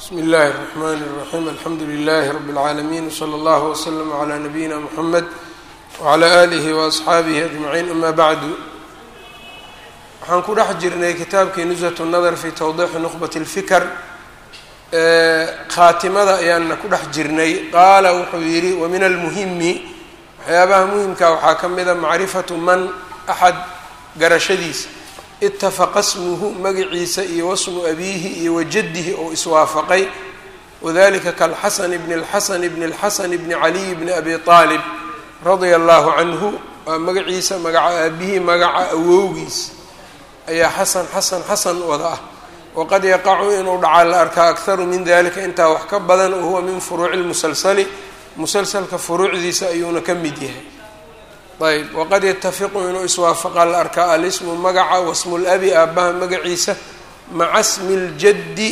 bsmi اllahi الرحmn الرaxيm alxamdu لlh rb العaalamiin wslى اllah wslm عlى nabiyina mxamed wعlى alih وaصxaabih aجmaciin ama bacdu waxaan ku dhex jirnay kitaabkii nushaة الnadr fi twdixi nuqbat اlfikr khaatimada ayaana ku dhex jirnay qaala wuxuu yihi wamin almuhimi waxyaabaha muhimka waxaa ka mida macrifatu man axad garashadiisa itafaqa smuhu magaciisa iyo wasmu abiihi iyo wajadihi oo iswaafaqay wadalika kalxasan bni اlxasan bni اlxasan bni caliy bni abi aalib radia allahu canhu waa magaciisa magaca aabihii magaca awowgiis ayaa xasan xasan xasan wada ah waqad yaqacu inuu dhacaa la arkaa akharu min dalika intaa wax ka badan oo huwa min furuuci lmusalsali musalsalka furuucdiisa ayuuna ka mid yahay ayb waqad yatafiqu inuu iswaafaqa la arkaa alismu magaca wasmu labi aabbaha magaciisa maca smi ljaddi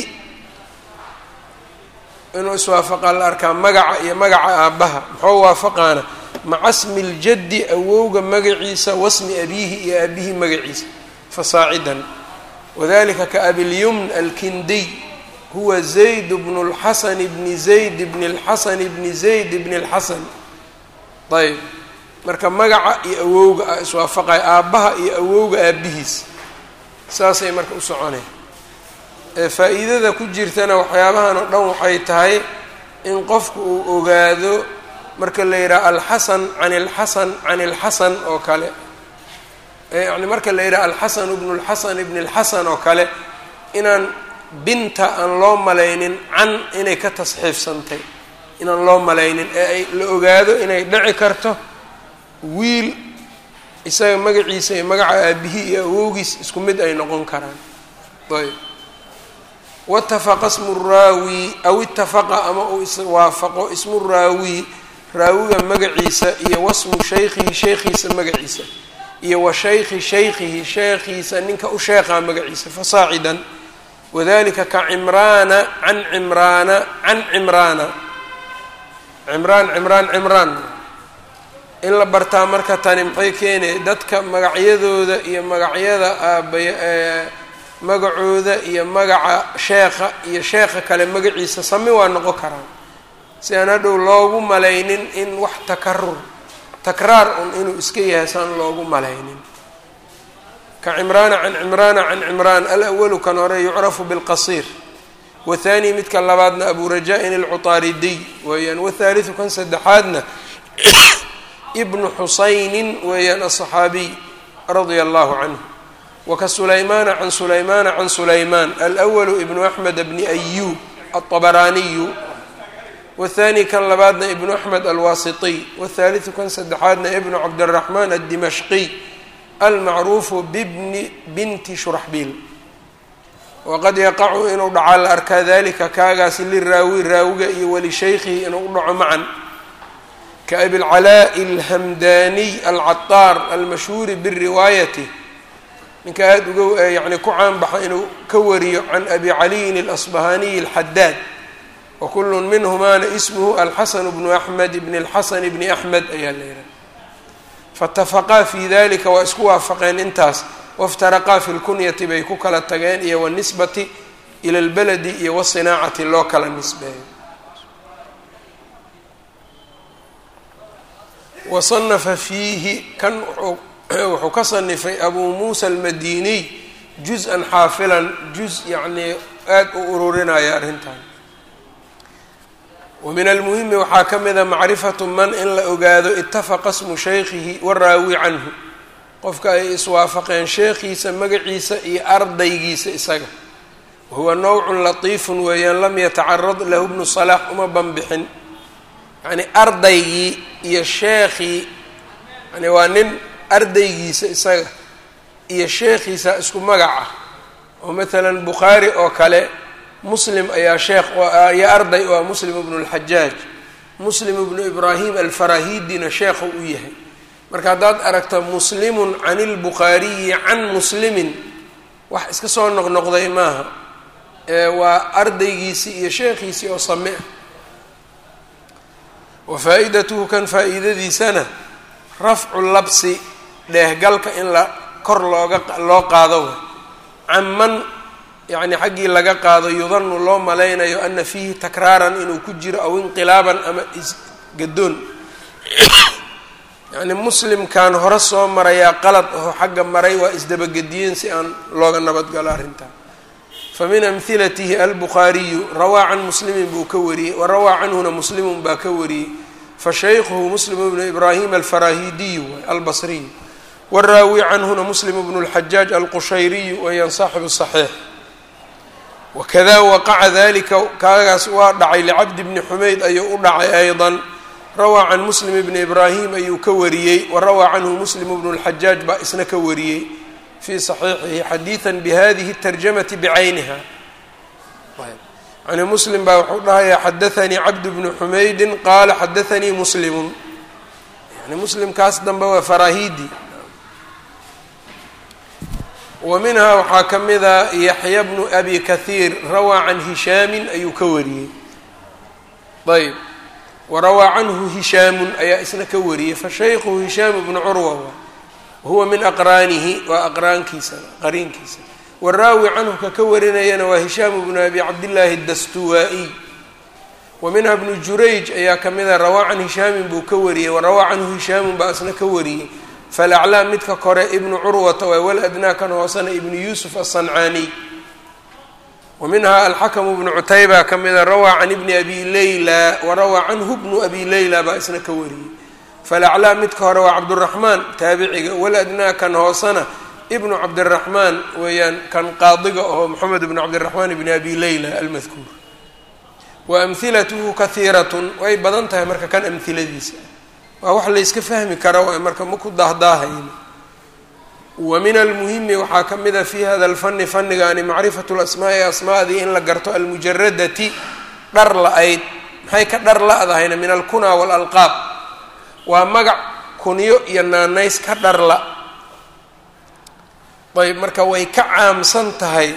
inuu iswaafaqa la arkaa magaca iyo magaca aabbaha muxuu waafaqaana maca smi ljaddi awowga magaciisa wasmi abiihi iyo aabihii magaciisa fasaacidan wadalika kaabilyumn alkindiy huwa zayd bnu اlxasan bni zayd bni اlxasan bni zayd bni اlxasan ayb marka magaca iyo awowga ah iswaafaqay aabbaha iyo awowga aabbihiis saasay marka u soconeen faa-iidada ku jirtana waxyaabahan oo dhan waxay tahay in qofku uu ogaado marka la yidhaha alxasan can ilxasan can ilxasan oo kale yani marka la yidhaha alxasan bnu lxasan ibni lxasan oo kale inaan binta aan loo malaynin can inay ka tasxiifsantay inaan loo malaynin ee ay la ogaado inay dhici karto wiil isaga magaciisa iyo magaca aabihii iyo awowgiis isku mid ay noqon karaan ayb watafaqa smu raawi aw itafaqa ama uu iswaafaqo ismu raawi raawiga magaciisa iyo wasmu shaykhihi sheekhiisa magaciisa iyo wa shaykhi shaykhihi sheekhiisa ninka u sheekhaa magaciisa fasaacidan wadalika ka cimraana can cimraana can cimraana cimraan cimraan cimraan in la bartaa marka tani maxay keenaya dadka magacyadooda iyo magacyada aabay magacooda iyo magaca sheekha iyo sheekha kale magaciisa sami waa noqon karaan si aan hadhow loogu malaynin in wax takarur takraar un inuu iska yahay saan loogu malaynin ka cimraana can cimraana can cimraan alawalu kan hore yucrafu bilqasiir wathani midka labaadna abu rajaa-in alcutaaridiy weeyaan wathaaliu kan saddexaadna ibnu xusaynin weeyaan aلصaxaabiy radia allahu canhu waka sulaymaana can sulaymaana can sulaymaan alأwalu ibnu axmed bni ayub aلطabaraaniyu wathani kan labaadna ibnu axmed alwaasitiy wthaaliثu kan saddexaadna ibnu cabdالraxmaan aلdimashqiy almacruufu bibni binti shuraxbiil waqad yaqacu inuu dhacaa la arkaa dalika kaagaasi liraawi raawiga iyo walishaykhihi inuu u dhaco macan kaabilcalaaءi alhamdaniy alcataar almashhuuri biriwaayati ninka aada uga yani ku caanbaxa inuu ka wariyo can abi caliyin اlasbahaniyi اlxadaad wakulu minhumaana ismuhu alxasan bnu axmed bn اlxasan bni axmed ayaa la yihaha faitafaqaa fi dalika waa isku waafaqeen intaas waftaraqaa fi lkunyati bay ku kala tageen iyo wanisbati ila اlbaladi iyo wasinaacati loo kala nisbeeyo wasanafa fiihi kan wuxuu ka sanifay abuu muusa almadiniy juz-an xaafilan juz yacnii aada u ururinaya arrintan wa min almuhimi waxaa ka mida macrifatu man in la ogaado itafaqa smu shaykhihi waraawi canhu qofka ay iswaafaqeen sheekhiisa magaciisa iyo ardaygiisa isaga wahuwa nowcun latiifun weeyaan lam yatacarad lahu bnu salaax uma banbixin yacni ardaygii iyo sheekhii yani waa nin ardaygiisa isaga iyo sheekhiisa isku magac ah oo maalan bukhaari oo kale muslim ayaa sheekh iyo arday oo ah muslim ibnu اlxajaaj muslim ibnu ibraahim alfarahidina sheekhu u yahay marka haddaad aragto muslimun can اlbukhaariyi can muslimin wax iska soo noqnoqday maaha waa ardaygiisii iyo sheekhiisii oo same ah wa faa-idatuhu kan faa-iidadiisana rafcu labsi dheehgalka in la kor looga loo qaado can man yacni xaggii laga qaado yudanu loo malaynayo ana fiihi takraaran inuu ku jiro aw inqilaaban ama isgadoon yacni muslimkan hore soo marayaa qalad aho xagga maray waa isdabagediyeen si aan looga nabadgalo arrintaa fa min amhilatihi albukhaariyu rawaa can muslimin buu ka wariyey wa rawaa canhuna muslimun baa ka wariyey fa shaykhuhu muslim bnu ibraahim alfarahidiyu albasriyu waraawi canhuna muslim bnu lxajaaj alqushayriyu weyaan saaxibu saxiix wakada waqaca dalika kaagaas waa dhacay licabdi bni xumayd ayuu u dhacay ayضa rawaa can muslim bni ibraahim ayuu ka wariyey wa rawaa canhu muslim bnu lxajaaj baa isna ka wariyey fii saxiixihi xadiida bihadihi اtarjamati bicayniha yani muslim baa wuxuu dhahayaa xadaanii cabdu bnu xumaydin qaala xadaanii muslimu yani muslimkaas dambe waa farahidi wa minhaa waxaa ka mida yaxya bnu abi kahiir rawaa can hishaamin ayuu ka wariyey ayb wa rawaa canhu hishaamun ayaa isna ka wariyey fa shaykhu hishaamu bnu curwa huwa min aqraanihi waa aqraankiisa qariinkiisa waraawi canhu ka ka warinayana waa hishaamu bnu abi cabdillaahi dastuwaa-iy wa minha bnu jurayj ayaa ka mida rawaa can hishaamin buu ka wariyey wa rawaa canhu hishaamun baa isna ka wariyey falaclaa midka kore ibnu curwata waa wal adnaa kan hoosena ibnu yuusuf aلصancaaniy wa minhaa alxakamu bnu cutayba ka mida rawaa can ibni abi leyla wa rawaa canhu bnu abi leyla baa isna ka wariyey falaclaa midka hore waa cabduraxmaan taabiciga wal adnaa kan hoosena ibnu cabdiraxmaan weeyaan kan qaadiga aho moxamed bnu cabdiraxmaan ibni abi leyla almadkuur wa amhilatuhu kahiiratun way badan tahay marka kan amhiladiisa waa wax la yska fahmi kara waay marka ma ku daahdaahayn wa min almuhimi waxaa ka mid a fi hada alfani fannigaani macrifatu lasmaa'i asmaadii in la garto almujaradati dhar la-ayd maxay ka dhar la-dahayna min alkunaa waalalqaab waa magac kunyo iyo naanays ka dharla ayb marka way ka caamsan tahay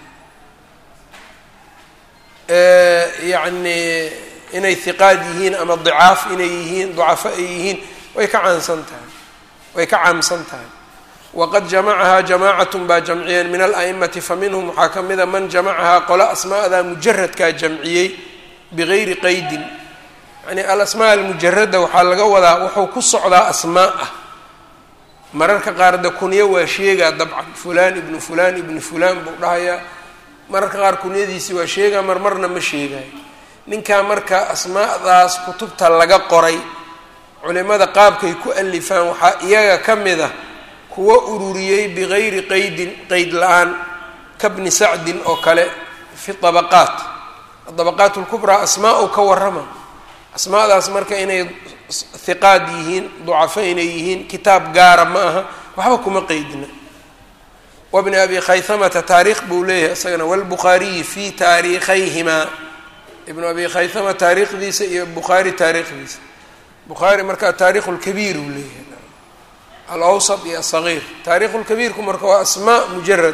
yacni inay hiqaad yihiin ama dicaaf inay yihiin ducafo ay yihiin way ka caansan tahay way ka caamsan tahay waqad jamacahaa jamaacatun baa jamciyeen min ala'imati fa minhum waxaa ka mida man jamacahaa qolo asmaa'da mujaradkaa jamciyey bigayri qeydin yani alasmaa almujarada waxaa laga wadaa wuxuu ku socdaa asmaa ah mararka qaar de kunyo waa sheegaa dabcan fulaan ibnu fulaan ibnu fulaan buu dhahayaa mararka qaar kunyadiisi waa sheegaa marmarna ma sheegayo ninkaa marka asmaadaas kutubta laga qoray culimada qaabkay ku alifaan waxaa iyaga ka mid a kuwa ururiyey bigayri qeydin qeyd la-aan kabni sacdin oo kale fi dabaqaat adabaqaat lkubraa asmaa u ka warrama asmaadaas marka inay hiqaad yihiin ducafo inay yihiin kitaab gaara ma aha waxba kuma qeydina wabni abi khayhamata taariikh buu leeyahay isagana walbukhaariyi fi taariikhayhimaa ibnu abi khaythama taariikhdiisa iyo bukhaari taariikhdiisa bukhaari marka taarikh lkabiir uu leeyahay alawsat iyo asagiir taarikhu lkabiirku marka waa asmaa mujarad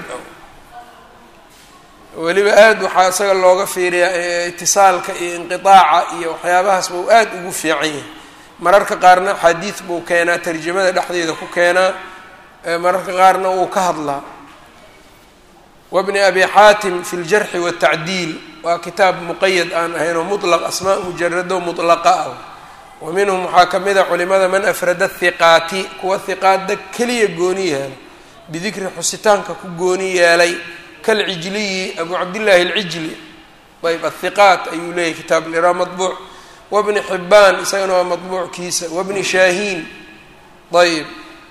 weliba aad waxaa isaga looga fiiriyaa itisaalka iyo inqiaaca iyo waxyaabahaas buu aad ugu fiican yahay mararka qaarna xadiid buu keenaa tarjamada dhexdeeda ku keenaa mararka qaarna wuu ka hadlaa wabni abi xaatim fi ljarxi waatacdiil waa kitaab muqayad aan ahayn oo mutlaq asmaa mujarado mutlaqa ah wa minhum waxaa ka mid a culimada man afrada hiqaati kuwa hiqaada keliya gooni yeelay bidikri xusitaanka ku gooni yeelay kalcijliyi abu cabdillaahi alcijli ayb athiqaat ayuu leeyahy kitaab liraa maطbuuc wabni xibaan isagana waa maطbuuckiisa wabni shaahiin ayb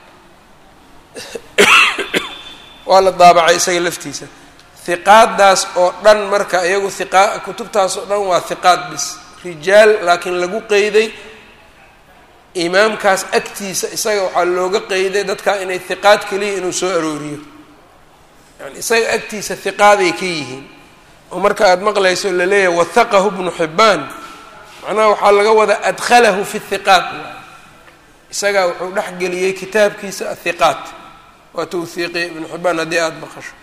waa la daabacay isaga laftiisa hiqaadaas oo dhan marka iyagu hiqa kutubtaas oo dhan waa hiqaad bis rijaal laakiin lagu qeyday imaamkaas agtiisa isaga waxaa looga qeyday dadkaa inay hiqaad keliya inuu soo arooriyo yani isaga agtiisa hiqaaday ka yihiin oo marka aada maqlayso laleeyahay wathaqahu bnu xibaan macnaha waxaa laga wadaa adkhalahu fi hiqaat isagaa wuxuu dhex geliyey kitaabkiisa athiqaat waa tawhiiqiya ibnu xibaan haddii aada maqasho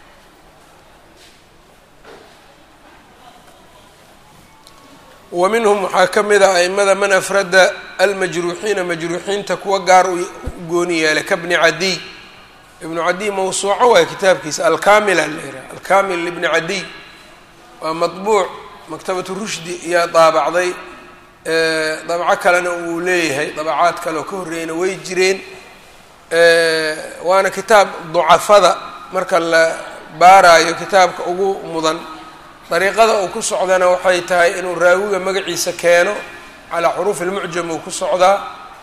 wa minhum waxaa ka mid a aimada man afrada almajruuxiina majruuxiinta kuwa gaar u gooni yeelay kabni cadiy ibnu cadiy mawsuuco waay kitaabkiisa alkamila la yidhaha alkamil ibni cadiy waa matbuuc maktabatu rushdi iyaa daabacday dabco kalena uu leeyahay dabacaad kale oo ka horreeyana way jireen waana kitaab ducafada marka la baaraayo kitaabka ugu mudan dariiqada uu ku socdana waxay tahay inuu raawiga magaciisa keeno calaa xuruufi lmucjam uu ku socdaa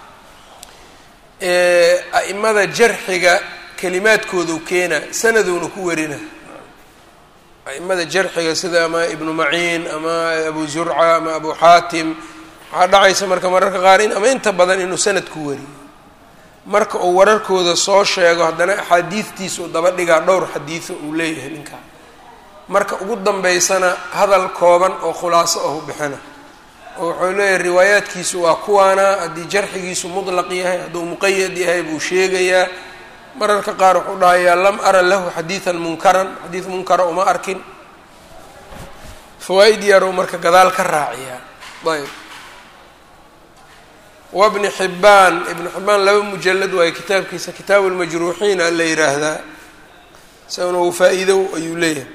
a'imada jarxiga kelimaadkoodu keena sanaduuna ku warina a'imada jarxiga sida ama ibnu maciin ama abu zurca ama abu xaatim waxaa dhacaysa marka mararka qaar in ama inta badan inuu sanad ku wariyo marka uu wararkooda soo sheego haddana axaadiidtiisa uu daba dhigaa dhowr xadiido uu leeyahay ninkaa marka ugu dambeysana hadal kooban oo khulaaso ahu bixina oo wuxuu leeyahay riwaayaadkiisu waa kuwaana haddii jarxigiisu mutlaq yahay hadduu muqayad yahay buu sheegayaa mararka qaar wuxuu dhahayaa lam ara lahu xadiidan munkaran xadiid munkara uma arkin fawaa-id yaruu marka gadaal ka raaciyaa ayb wabni xibbaan ibnu xibbaan laba mujalad waayo kitaabkiisa kitaabu lmajruuxiina la yiraahdaa isaguna uu faa-iido ayuu leeyahay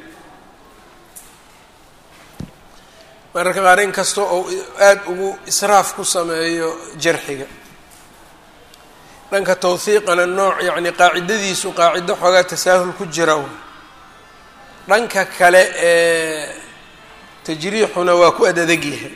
mararka qaar in kasta oo aada ugu israaf ku sameeyo jarxiga dhanka tawhiiqana nooc yacni qaacidadiisu qaacido xoogaa tasaahul ku jira w dhanka kale ee tajriixuna waa ku adadeg yahay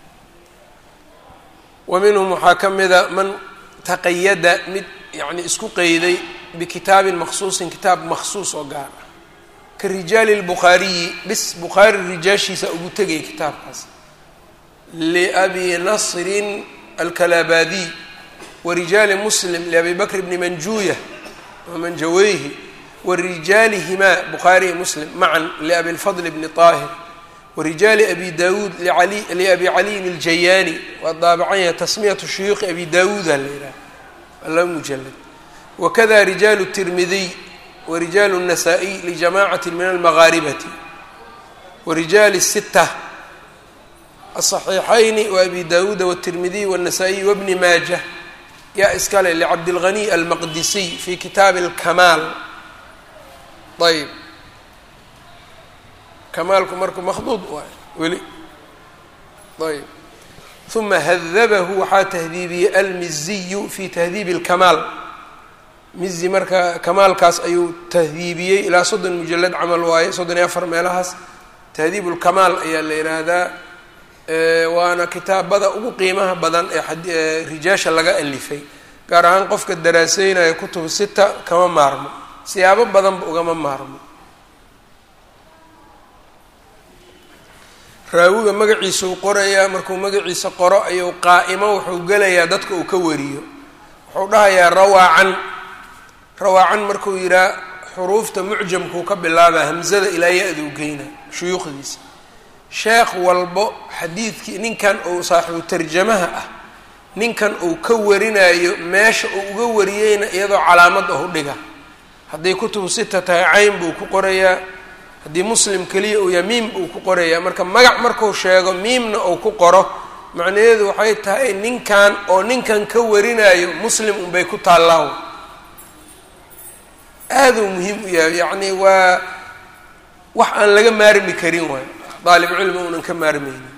wa minhum waxaa ka mida man taqayada mid yacni isku qeyday bikitaabin maksuusin kitaab maksuus oo gaar ah ka rijaali lbukhaariyi bis bukhaari rijaashiisa ugu tegaya kitaabkaas liabi nasrin alkalabadiy wa rijaali muslim liabi bakr bni manjuuya wa manjaweyhi wa rijaalihimaa bukhaariyi muslim macan liabi lfadl bni طaahir wrijaali abi dawuud liabi caliyin اljayaani waa daabacan yahay tasmiyatu shuyuuqi abi dawuuda la yidhaha waa laba mujalad wakada rijaalu الtirmidiy warijaalu الnasaa-iy lijamacati min almagaaribati warijaali الsita aلصaxiixayni waabi dawuuda wالtirmidiy wالnasaa-iy wabni maaja yaa iskale licabdilghaniy almaqdisiy fi kitaabi اlkamaal ayb kamaalku marka makhduud waay weli ayb uma hadabahu waxaa tahdiibiyey almiziyu fi tahdiibi اlkamaal mizi marka kamaalkaas ayuu tahdiibiyey ilaa soddon mujalad camal waaye soddon iyo afar meelahaas tahdiib اlkamaal ayaa la yidhaahdaa waana kitaabada ugu qiimaha badan ee rijaasha laga alifay gaar ahaan qofka daraaseynaya kutubu sita kama maarmo siyaabo badanba ugama maarmo raawiga magaciisa uu qorayaa markuu magaciisa qoro ayuu qaa'imo wuxuu gelayaa dadka uu ka wariyo wuxuu dhahayaa rawaacan rawaacan markuu yidhaha xuruufta mucjamkuu ka bilaabaa hamzada ilaa ya-duu geyna shuyuukhdiisa sheekh walbo xadiidkii ninkan uu saaxibu tarjamaha ah ninkan uu ka warinayo meesha uu uga wariyeyna iyadoo calaamad ah u dhiga hadday kutubu sita tahay cayn buu ku qorayaa haddii muslim keliya uu yahay miim uu ku qorayaa marka magac marku sheego miimna uu ku qoro macnaheedu waxay tahay ninkan oo ninkan ka warinayo muslim unbay ku taallaaw aaduu muhiim u yahay yacni waa wax aan laga maarmi karin waay daalib cilmi uunan ka maarmaynin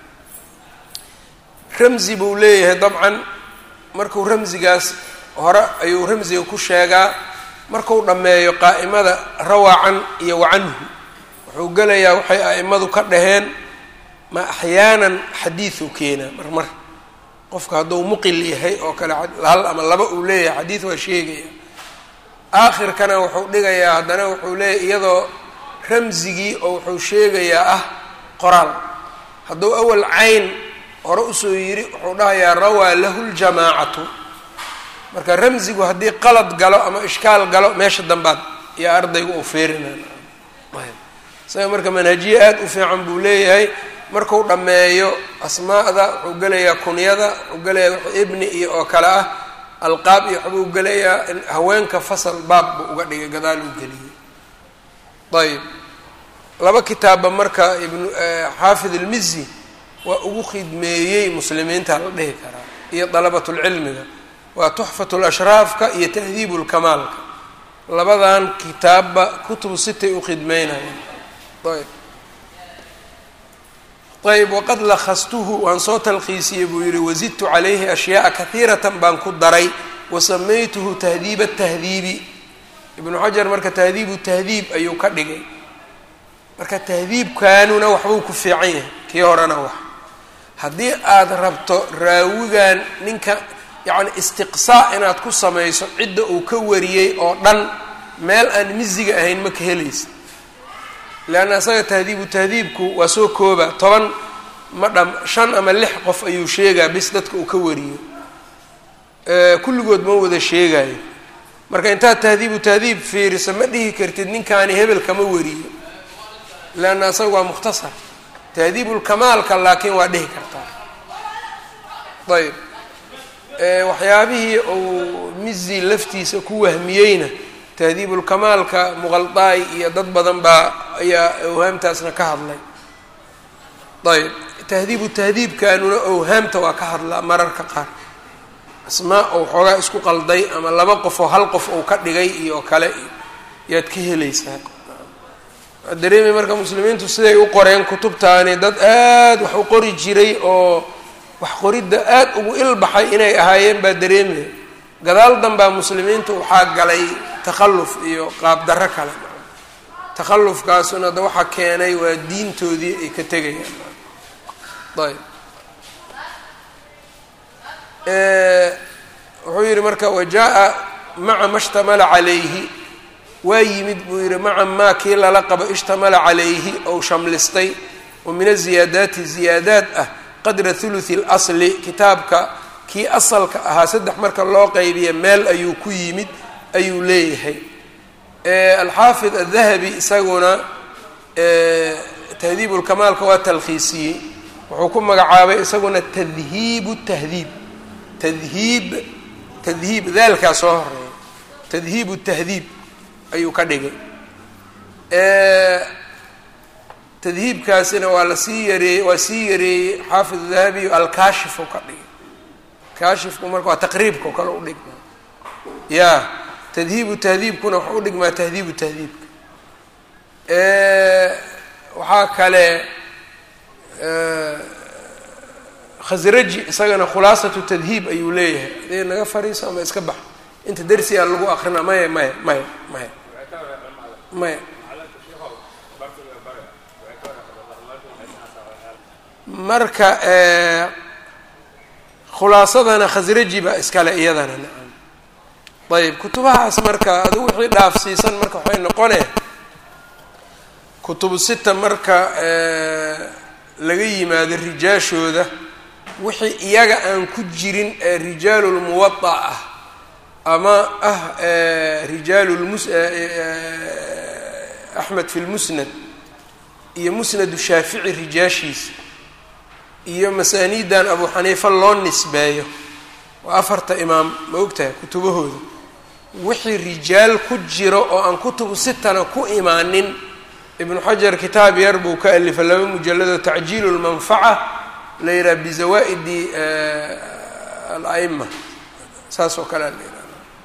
ramzi buu leeyahay dabcan markuu ramzigaas hore ayuu ramziga ku sheegaa marku dhammeeyo qaa'imada rawaacan iyo wacanhu wuxuu gelayaa waxay a'imadu ka dhaheen ma axyaanan xadiidu keenaa mar mar qofka hadduu muqil yahay oo kale hal ama laba uu leeyahay xadiid waa sheegaya aakhirkana wuxuu dhigayaa haddana wuxuu leeyahy iyadoo ramzigii oo wuxuu sheegayaa ah qoraal hadduu awal cayn hore usoo yiri wuxuu dhahayaa rawaa lahu ljamaacatu marka ramzigu haddii qalad galo ama ishkaal galo meesha dambaad iyo ardayga uu feerinay isaga marka manhajiye aada u fiican buu leeyahay marku dhammeeyo asmaa'da wuxuu gelayaa kunyada wuxuu gelayaa ibni iyo oo kale ah alqaab iyo waxbuu gelayaa haweenka fasal baab buu uga dhigay gadaal uu geliyey ayb laba kitaabba marka ibnu xaafid ilmizi waa ugu khidmeeyey muslimiinta la dhihi karaa iyo dalabatulcilmiga waa tuxfat lashraafka iyo tahdiib lkamaalka labadan kitaabba kutubu sitay u khidmeynayaan ayb ayb waqad lakhastuhu waan soo talkhiisiyey buu yihi wazidtu calayhi ashyaaa kahiiratan baan ku daray wasamaytuhu tahdiiba tahdiibi ibnu xajar marka tahdiibu tahdiib ayuu ka dhigay marka tahdiibkaanuna waxbuu ku fiican yahay kii horena wax haddii aada rabto raawigan ninka yacni istiqsaa inaad ku samayso cidda uu ka wariyey oo dhan meel aan misiga ahayn ma ka helaysa leanna isaga tahdiibu tahdiibku waa soo kooba toban ma dham shan ama lix qof ayuu sheegaa bis dadka uu ka wariyo kulligood ma wada sheegayo marka intaad tahdiibu tahdiib fiiriso ma dhihi kartid ninkaani hebel kama wariyo leanna isaga waa mukhtasar tahdiibulkamaalka laakiin waa dhihi kartaa ayb waxyaabihii uu mizi laftiisa ku wahmiyeyna tahdiibulkamaalka muqaldaay iyo dad badan baa ayaa awhaamtaasna ka hadlay ayb tahdiibu tahdiibkanuna awhaamta waa ka hadlaa mararka qaar asmaa ou xoogaa isku qalday ama laba qof oo hal qof ou ka dhigay iyo kale yaad ka helaysaa dareemi marka muslimiintu siday u qoreen kutubtaani dad aada wax u qori jiray oo wax qoridda aada ugu ilbaxay inay ahaayeen baa dareemaya gadaal danbaa muslimiintu waxaa galay takhalluf iyo qaabdarro kale takhallufkaasuna da waxaa keenay waa diintoodii ay ka tegayaan ayb wuxuu yihi marka wajaa maca ma shtamala calayhi waa yimid buu yihi maca maa kii lala qabo ishtamala calayhi ou shamlistay oo min aziyaadaati ziyaadaad ah qadra thuluthi اlasli kitaabka kii asalka ahaa saddex marka loo qeybiya meel ayuu ku yimid ayuu leeyahay alxaafid adahabi isaguna tahdiib ulkamaalka waa talkhiisiyey wuxuu ku magacaabay isaguna tadhiibu tahdiib tadhiib tadhiib daalkaa soo horeeya tadhiibu tahdiib ayuu ka dhigay tadhiibkaasina waa lasii yareeyey waa sii yareeyey xaafid dahabiy alkaashif u ka dhigay kaashifku marka waa taqriibka o kale u dhigmaa ya tadhiibu tahdiibkuna waxa u dhigmaa tahdiibu tahdiibka waxaa kale khasraji isagana khulaasatu tadhiib ayuu leeyahay adee naga fariiso ama iska bax inta dersigaa lagu akrina maya maya maya maya maya marka khulaasadana khasraji baa iskale iyadana nacam ayb kutubahaas marka adigu wixii dhaafsiisan marka waxay noqonee kutubu sita marka laga yimaado rijaashooda wixii iyaga aan ku jirin ee rijaalulmuwada ah ama ah rijaalulmus axmed fi lmusnad iyo musnadu shaafici rijaashiisa iyo masaaniidan abu xaniifa loo nisbeeyo waa afarta imaam ma ogtahay kutubahooda wixii rijaal ku jiro oo aan kutubu sitana ku imaanin ibnu xajar kitaab yar buu ka alifa laba mujalado tacjiilu lmanfaca la yidhaha bizawaa'idi al-aima saas oo kale la yidhaha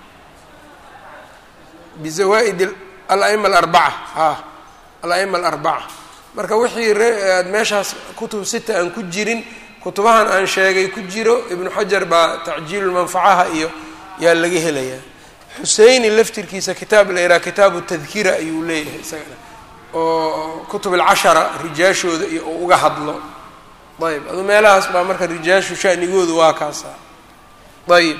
bizawaa'id al-aima alarbaca a al-aima alarbaca marka wixii aad meeshaas kutub sita aan ku jirin kutubahan aan sheegay ku jiro ibnu xajar baa tacjiilulmanfacaha iyo yaa laga helayaa xuseyni laftirkiisa kitaab la yidhaha kitaabu tadkira ayuu leeyahay isagana oo kutub alcashara rijaashooda iyo uu uga hadlo ayb adu meelahaas baa marka rijaashu shanigoodu waa kaasa ayb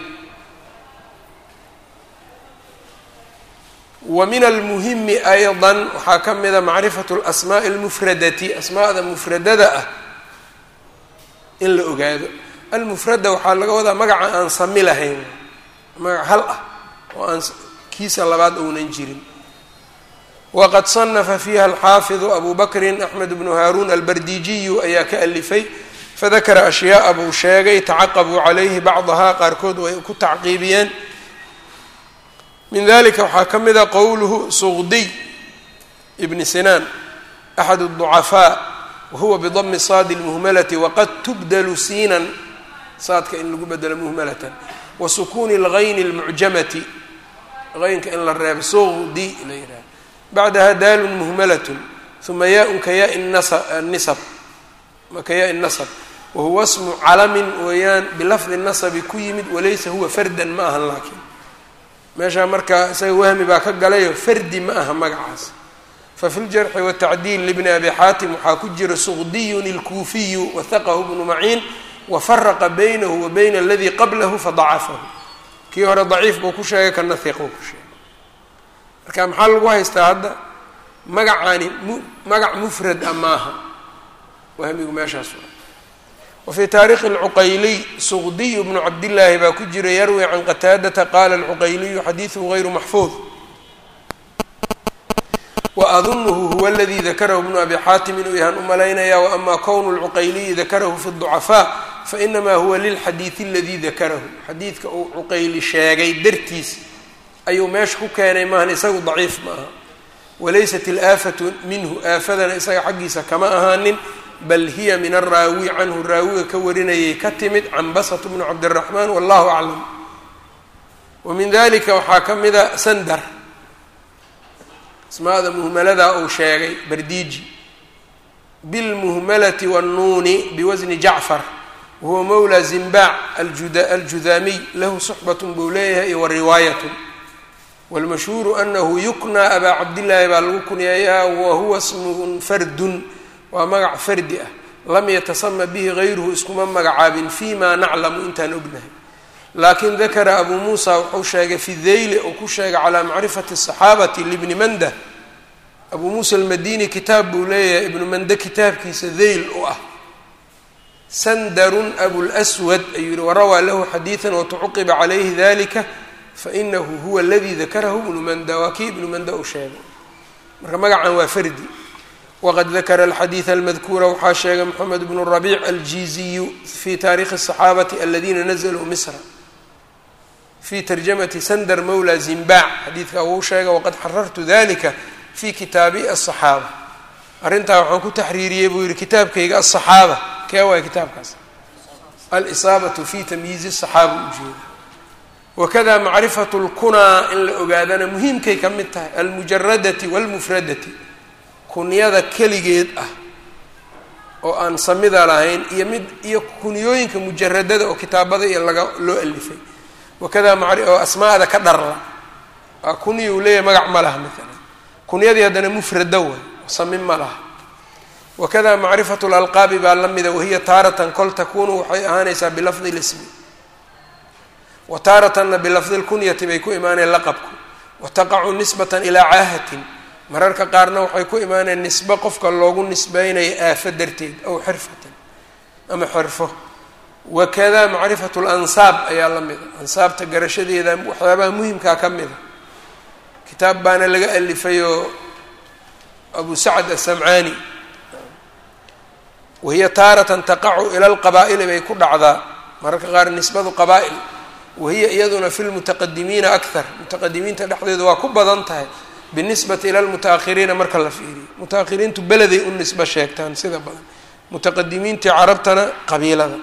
wa min almuhimi ayضa waxaa ka mida macrifat اlasmaaءi اlmufradati asmaada mufradada ah in la ogaado almufrada waxaa laga wadaa magaca aan sami lahayn magac hal ah oo aan kiisa labaad ounan jirin waqad صanafa fiiha alxaafiظu abu bakri axmed bnu haarun albardijiyu ayaa ka alifay fadakara ashyaaa buu sheegay tacaqabuu calayhi bacdahaa qaarkood way ku tacqiibiyeen min dalika waxaa ka mida qowluhu suqdiy ibni sinaan axad الضucafaa wahuwa bidami saadi اlmuhmalati waqad tubdalu siinan saadka in lagu bedelo muhmalatan wa sukuuni اlgayni اlmucjamati qaynka in la reebo suqdi la yidhaha bacdaha daalun muhmalatun uma yaa-un ka yaa nisab ka yaa nasab wahuwa smu calamin weeyaan bilafdi nasabi ku yimid walaysa huwa fardan ma ahan laakiin meeshaa marka isaga wahmi baa ka galayo fardi ma aha magacaas fafi ljarxi watacdiil libni abi xaatim waxaa ku jira suqdiyun ilkuufiyu wahaqahu bnu maciin wafaraqa baynahu wa bayna aladii qablahu fadacafahu kii hore daciif buu ku sheegay kana hiquu ku sheegay marka maxaa lagu haystaa hadda magacaani mu magac mufrad a maaha wahmigu meeshaas wafii taarikhi اlcuqayliy suqdiy bnu cabdillaahi baa ku jira yarwi can qataadata qaala alcuqayliyu xadiiduhu gayru maxfuud waadunuhu huwa aladii dakarahu bnu abi xaatim inuu yahaan u malaynaya waama kownu lcuqayliyi dakarahu fi ducafaa fainamaa huwa lilxadiidi aladii dakarahu xadiidka uu cuqayli sheegay dartiis ayuu meesha ku keenay maahan isagu daciif ma aha walaysat ilaafatu minhu aafadana isaga xaggiisa kama ahaanin bal hiya min araawi canhu raawiga ka warinayay ka timid canbasat bnu cabdiraxmaan wallahu aclam wa min dalika waxaa ka mida sandar asmaada muhmaladaa uu sheegay bardiiji bilmuhmalati wannuuni biwasni jacfar wahuwa mawla zimbaac aljudaamiy lahu suxbatun buu leeyahay iyo wariwaayatun wاlmashhuuru anahu yuknaa abaa cabdillaahi baa lagu kunyeeyaa wahuwa smun fardun waa magac fardi ah lam yatasama bihi gayruhu iskuma magacaabin fi ma naclamu intaan ognahay laakin dakara abu muusa wuxuu sheegay fi deyli uu ku sheegay calaa macrifati الصaxaabati libni manda abu muusa almadini kitaab buu leeyahay ibnu mande kitaabkiisa deyl u ah sandarun abulswad ayuu yihi warawaa lahu xadiiثa watucuqiba calayhi dalika fainahu huwa aladii dakarahu ibnu manda waa kii ibnu manda uu sheegay marka magacan waa fardi wqad dakara alxadiida almadkuura waxaa sheegay moxamed bnu rabiic aljiiziyu fi taarikhi الصaxaabati aladina nazluu misra fi tarjamati sandar mawla zimbaac xadiidkaa wuu sheegay waqad xarartu dalika fi kitaabi aلصaxaaba arrintaa waxaan ku taxriiriyey buu yihi kitaabkayga aلصaxaaba kee waay kitaabkaas alisaabatu fi tamyiizi الصaxaaba ujeeda wakada macrifatu اlkunaa in la ogaadana muhiimkay ka mid tahay almujaradati wاlmufradati kunyada keligeed ah oo aan samida lahayn iyo mid iyo kunyooyinka mujaradada oo kitaabada iyo laga loo alifay wakada mari oo asmaada ka dharla waa kunya uu leeyahay magac ma laha maalan kunyadii haddana mufrada way sami ma laha wakada macrifatu lalqaabi baa la mida wahiya taaratan kol takunu waxay ahaanaysaa bilafdi lismi wa taaratanna bilafdi lkunyati bay ku imaaneen laqabku wa taqacu nisbatan ilaa caahatin mararka qaarna waxay ku imaaneen nisbe qofka loogu nisbeynayo aafo darteed aw xirfatan ama xirfo wakada macrifatu lansaab ayaa la mida ansaabta garashadeeda waxyaabaha muhimkaa ka mida kitaab baana laga alifayoo abu sacd asamcaani wahiya taaratan taqacu ila lqabaa'ili bay ku dhacdaa mararka qaar nisbadu qabaa'il wahiya iyaduna fi lmutaqadimiina akthar mutaqadimiinta dhexdeeda waa ku badan tahay binisbati ila lmuta-ahiriina marka la fiiriyo muta-ahiriintu beleday u nisbo sheegtaan sida badan mutaqadimiintii carabtana qabiilada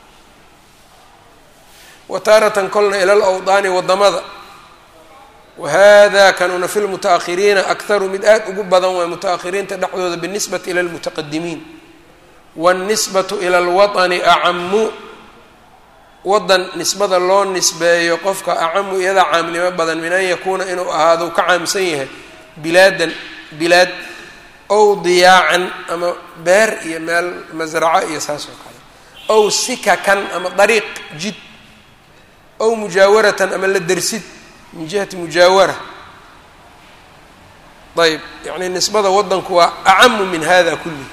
wa taaratan kolna ila lawdaani wadamada wahada kanuna fi lmuta-ahiriina akharu mid aad ugu badan waay muta-ahiriinta dhexdooda binisbati ila lmutaqadimiin wاlnisbatu ila alwaطni acamu wadan nisbada loo nisbeeyo qofka acamu iyadaa caamnimo badan min an yakuuna inuu ahaado u ka caamsan yahay bilaadan bilaad ow diyaacan ama beer iyo meel masraco iyo saas oo kale ow sikakan ama dariiq jid ow mujaawaratan ama la dersid min jihati mujaawara ayb yani nisbada wadanku waa acamu min hada kullihi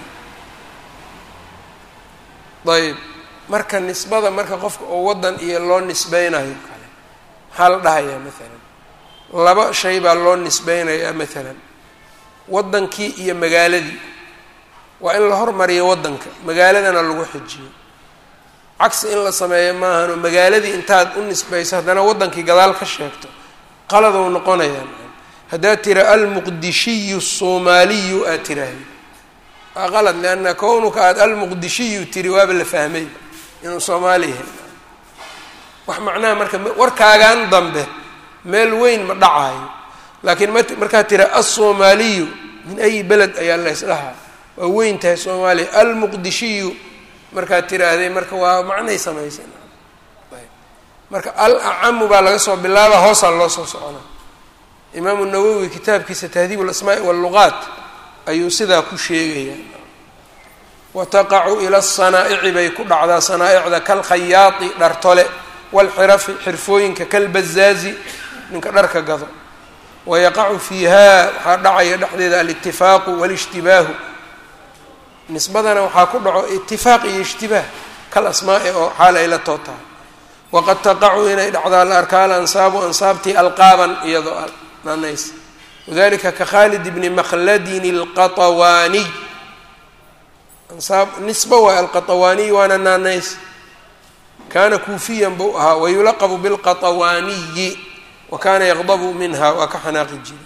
ayb marka nisbada marka qofka oo wadan iyo loo nisbeynayo kale maxaa la dhahayaa maalan laba shay baa loo nisbeynayaa maalan wadankii iyo magaaladii waa in la hormariyo wadanka magaaladana lagu xijiyo cagsi in la sameeyo maahanoo magaaladii intaad u nisbeyso haddana wadankii gadaal ka sheegto qaladou noqonayaa haddaad tira almuqdishiyu الsoomaaliyu aad tiraahdo waa qalad leanna kownuka aada almuqdishiyu tiri waaba la fahmay inuu soomaali yahay wax macnaha marka warkaagan dambe meel weyn ma dhacaayo laakiin m markaad tira alsoomaaliyu min ayi beled ayaa la ysdhahaa waa weyn tahay soomaaliya almuqdishiyu markaad tiraahday marka waa macnay samaysa marka al acamu baa laga soo bilaaba hoosaa loo soo soconaa imaamu nawowi kitaabkiisa tahdiib alasmaa'i walluqaat ayuu sidaa ku sheegayaa wa taqacu ila asanaa'ici bay ku dhacdaa sanaa'icda kalkhayaati dhartole walxirafi xirfooyinka kalbazaazi ninka dharka gado wayaqacu fiiha waxaa dhacaya dhexdeeda alitifaaqu walishtibaahu nisbadana waxaa ku dhaco itifaaq iyo ishtibaah kal asmaa'i oo xaal ay la too tahay waqad taqacu inay dhacdaa la arkaa alansaabu ansaabtii alqaaban iyadoo naanays wadalika ka khaalid bni makhladin alqatawaaniy ansaab nisba waa alqatawaaniy waana naanays kaana kuufiyan buu ahaa wayulaqabu bilqatawaaniyi wa kaana yaqdabu minha waa ka xanaaqi jiri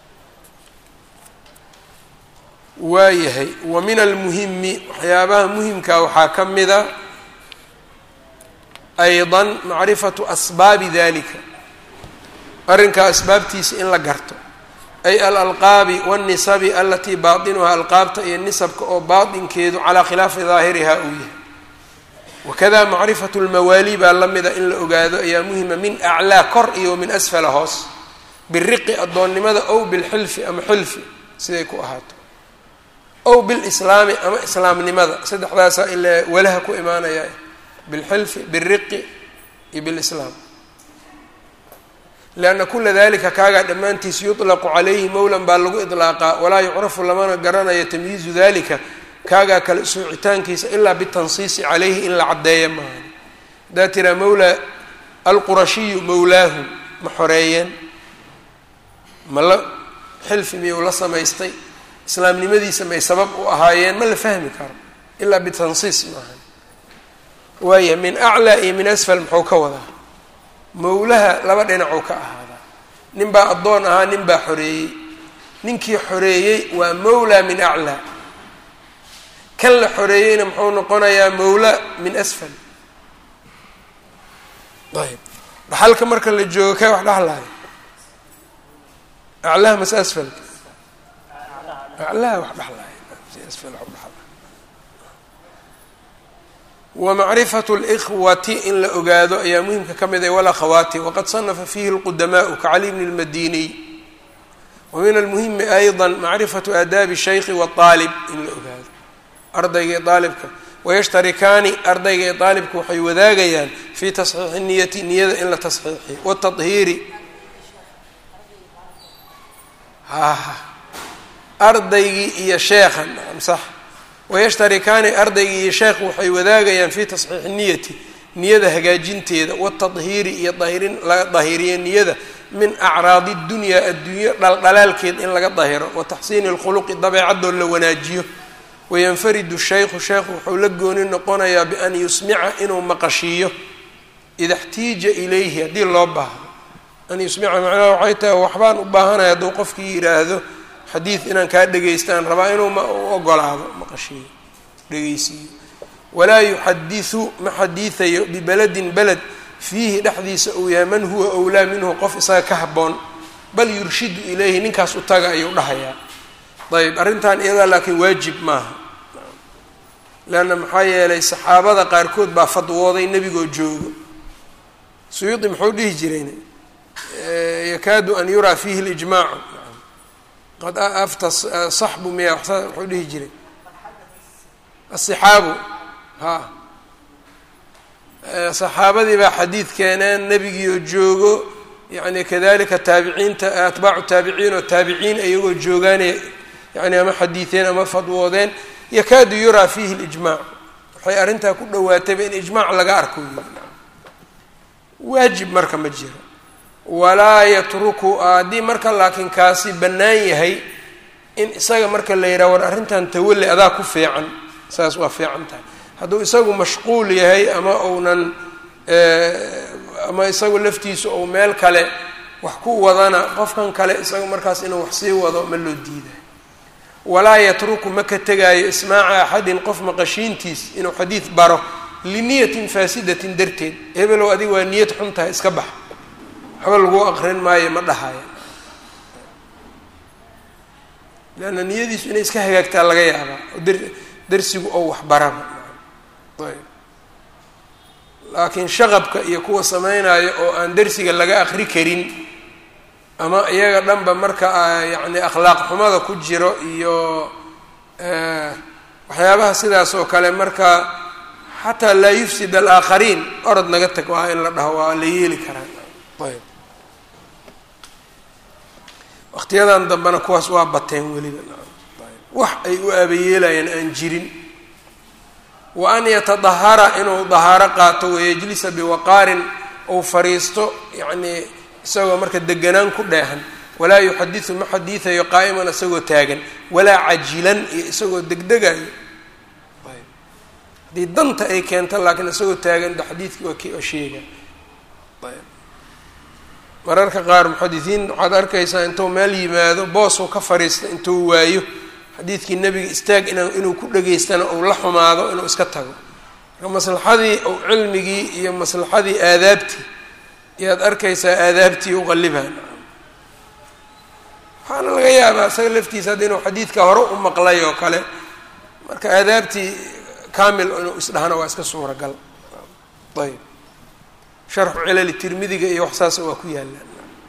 waayahay wa min almuhimi waxyaabaha muhimkaa waxaa ka mida ayضa macrifatu asbaabi dalika arrinkaa asbaabtiisa in la garto ay alalqaabi wاnnisabi alatii baatinuhaa alqaabta iyo nisabka oo baatinkeedu calaa khilaafi daahiriha uu yahay wakada macrifatu lmawaali baa la mida in la ogaado ayaa muhima min aclaa kor iyo min asfala hoos biriqi addoonnimada ow bilxilfi ama xilfi siday ku ahaato ow bilislaami ama islaamnimada saddexdaasaa ilaa walaha ku imaanaya bilxilfi biriqi iyo bilislaam lianna kula dalika kaagaa dhammaantiis yuطlaqu calayhi mowlan baa lagu iطlaaqaa walaa yucrafu lamana garanayo tamyiizu dalika kaagaa kale soocitaankiisa ilaa bitansiisi calayhi in la caddeeya maaha haddaa tiraa mawla alqurashiyu mawlaahu ma xoreeyeen ma la xilfi miyuu la samaystay islaamnimadiisa may sabab u ahaayeen ma la fahmi karo ilaa bitansiis maaha waaya min aclaa iyo min asfal muxuu ka wadaa mawlaha laba dhinacuu ka ahaadaa nin baa addoon ahaa nin baa xoreeyey ninkii xoreeyey waa mawlaa min aclaa kan la xoreeyeyna muxuu noqonayaa mawla min asfal ayb dhaxalka marka la joogo kee wax dhaxlaayo aclaha mase asfalka aclaha wax dhaxlaayo si asfal wax udhaxlaayo wmacrifatu اlkhwati in la ogaado ayaa muhimka ka mid ah walakhawaati waqad sanafa fiihi اlqudamaءu kacali bni اlmadiniy wa min almuhimi ayضa macrifatu aadaabi الshayki wالطaalib in la ogaado ardayga iyo aalibka wayashtarikaani ardayga iyo aalibka waxay wadaagayaan fii tasxiixi niyati niyada in la tasxiixiyo watahiiri ardaygii iyo sheekha naam sax wayashtarikaani ardaygii iyo sheekhu waxay wadaagayaan fii tasxiixi niyati niyada hagaajinteeda watadhiiri iyo dahirin laga dahiriyo niyada min acraadi dunyaa adduunyo dhaldhalaalkeed in laga dahiro wa taxsiini lkhuluqi dabeecadoo la wanaajiyo wayanfaridu shaykhu sheekhu wuxuu la gooni noqonayaa bian yusmica inuu maqashiiyo ida xtiija ilayhi haddii loo baahdo an yusmica macnaha waxay tahay waxbaan u baahanaya hadduu qofkii yidhaahdo xadiid inaan kaa dhegaystaan rabaa inuu u ogolaado maqashiiyo dhegaysiiyo walaa yuxadisu ma xadiidayo bibeladin beled fiihi dhexdiisa uu yahay man huwa owlaa minhu qof isaga ka habboon bal yurshidu ilayhi ninkaas u taga ayuu dhahayaa ayb arrintan iyadaa laakiin waajib maaha leanna maxaa yeelay saxaabada qaarkood baa fadwooday nebigoo joogo suyuudi muxuu dhihi jireen yakaadu an yuraa fiihi lijmaacu qad afta saxbu miya muxuu dhihi jiray asixaabu ha saxaabadii baa xadiid keeneen nebigiioo joogo yani kadalika taabiciinta atbaacu taabiciin oo taabiciin iyagoo joogaanay yani ama xadiideen ama fadwoodeen yakaadu yuraa fiihi lijmaac waxay arrintaa ku dhawaatayba in ijmaac laga arko yiri waajib marka ma jiro walaa yatruku haddii marka laakiin kaasi bannaan yahay in isaga marka la yidhaha war arrintan tawalli adaa ku fiican saas waa fiican tahay hadduu isagu mashquul yahay ama uunan ama isagu laftiisu ou meel kale wax ku wadana qofkan kale isaga markaas inuu wax sii wado ma loo diidayo walaa yatruku ma ka tegaayo ismaaca axadin qof maqashiintiis inuu xadiid baro liniyatin faasidatin darteed hebelow adiga waa niyad xun tahay iska bax waxba lagu aqrin maayo ma dhahaya leanna niyadiisu inay iska hagaagtaa laga yaabaa oo dar darsigu oo waxbaraba ayb laakiin shaqabka iyo kuwa sameynaayo oo aan darsiga laga aqri karin ama iyaga dhanba marka yacni akhlaaq xumada ku jiro iyo waxyaabaha sidaas oo kale marka xataa laa yufsid alaakhariin orod naga tag waa in la dhaho waa la yeeli karaa ayb waqtiyadan dambena kuwaas waa bateen weliba wax ay u aabayeelayaan aan jirin wa an yatadahara inuu dahaaro qaato wayajlisa biwaqaarin ou fariisto yacnii isagoo marka deganaan ku dheehan walaa yuxadisu ma xadiidayo qaa'iman isagoo taagan walaa cajilan iyo isagoo degdegayo haddii danta ay keento laakiin isagoo taagan de xadiidkii waa ki sheega mararka qaar muxadisiin waxaad arkaysaa intuu meel yimaado boosuu ka fariista intuu waayo xadiidkii nebiga istaag in inuu ku dhageystana uu la xumaado inuu iska tago marka maslaxadii ou cilmigii iyo maslaxadii aadaabtii ayaad arkaysaa aadaabtii uqallibaan waxaana laga yaabaa isaga laftiisa hadda inuu xadiidka hore u maqlay oo kale marka aadaabtii kamil inuu isdhahana waa iska suuragal ayb sharxu cilali tirmidiga iyo wax saasa waa ku yaallaan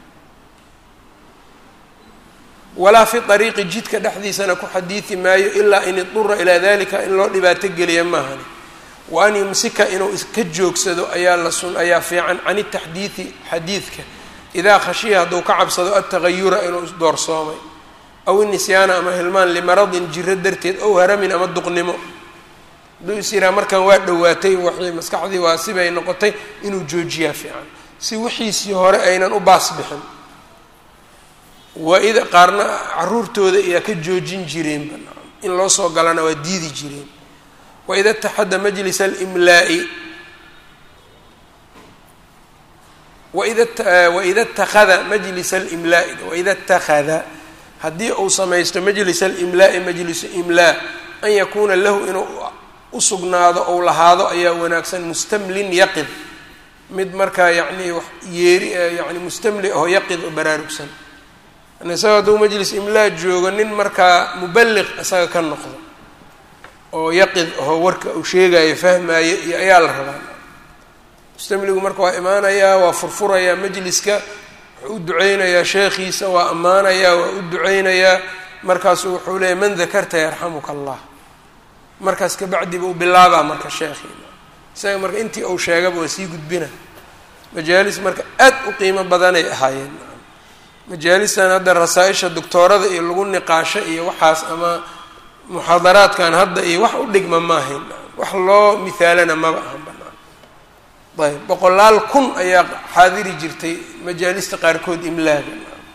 walaa fi ariiqi jidka dhexdiisana ku xadiidi maayo ilaa in idura ilaa dalika in loo dhibaato geliya maahani wa an yumsika inuu iska joogsado ayaa la sun ayaa fiican can itaxdiidi xadiidka idaa khashiya hadduu ka cabsado altagayura inuu isdoorsoomay aw inisyaana ama hilmaan limaradin jiro darteed ow haramin ama duqnimo hadduu is yiraa markan waa dhowaatay waxay maskaxdii waa sibay noqotay inuu joojiyaa fiican si wixiisii hore aynan u baas bixin waa-ida qaarna caruurtooda ayaa ka joojin jireenba in loo soo galana waa diidi jireen waida taxadda majlis alimlaa'i waida waida اtakhada majlis alimlaa'i waida اtakhada haddii uu samaysto majlis alimlaa'i majlisu imlaa an yakuuna lahu inuu usugnaado ou lahaado ayaa wanaagsan mustamlin yaqid mid markaa yacni wax yeeri yani mustamli aho yaqid oo baraarugsan isaga hadduu majlis imlaa joogo nin markaa muballiq isaga ka noqdo oo yaqid aho warka uu sheegayo fahmaayo iyo ayaa la rabaa mustamligu marka waa imaanayaa waa furfurayaa majliska wuxuu u duceynayaa sheekhiisa waa ammaanayaa waa u duceynayaa markaasu wuxuu leeyahy man dakarta yarxamuka allah markaas kabacdi buu bilaabaa marka sheekhiina isaga marka intii uu sheegaba waa sii gudbina majaalis marka aad u qiimo badanay ahaayeen majaalistan hadda rasaa-isha doctoorada iyo lagu niqaasho iyo waxaas ama muxaadaraadkan hadda iyo wax u dhigma maahayn wax loo mihaalana maba ahan banaan ayb boqolaal kun ayaa xaadiri jirtay majaalista qaarkood imlaaga